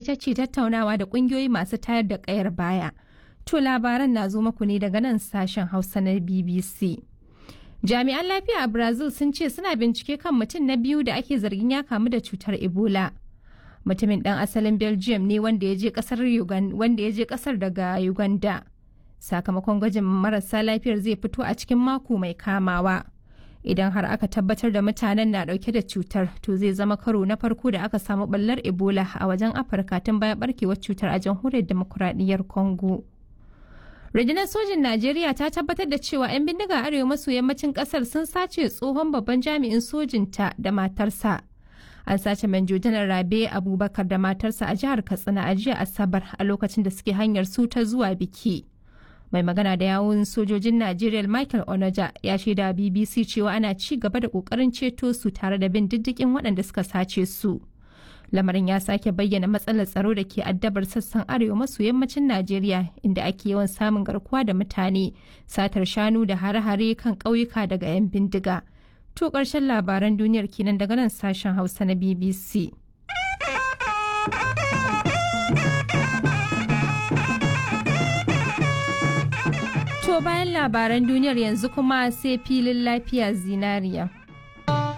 ita ce tattaunawa da ƙungiyoyi masu tayar da ƙayar baya. To labaran na zo maku ne daga nan sashen Hausa na BBC. Jami'an lafiya a Brazil sun ce suna bincike kan mutum na biyu da ake zargin ya kamu da cutar Ebola. Mutumin ɗan asalin Belgium ne wanda ya je ƙasar daga Uganda. Sakamakon gwajin marasa lafiyar zai fito a cikin mako mai kamawa. Idan har aka tabbatar da mutanen na ɗauke da cutar, to zai zama karo na farko da aka samu ɓallar Ebola a wajen Afirka tun bayan ɓarkewar cutar a jamhuriyar demokuraɗiyyar Congo. rundunar sojin najeriya ta tabbatar da cewa 'yan bindiga arewa maso yammacin kasar sun sace tsohon babban jami'in sojinta da matarsa an sace manjo janar rabe abubakar da matarsa a jihar katsina a jiya asabar a lokacin da suke hanyar su ta zuwa biki mai magana da yawun sojojin najeriya michael onoja ya shaida bbc cewa ana ci gaba da kokarin ceto su tare da bin diddigin waɗanda suka sace su lamarin ya sake bayyana matsalar tsaro da ke addabar sassan arewa maso yammacin najeriya inda ake yawan samun garkuwa da mutane satar shanu da hare-hare kan ƙauyuka daga 'yan bindiga to ƙarshen labaran duniyar kenan daga nan sashen hausa na bbc to bayan labaran duniyar yanzu kuma sai filin lafiya zinariya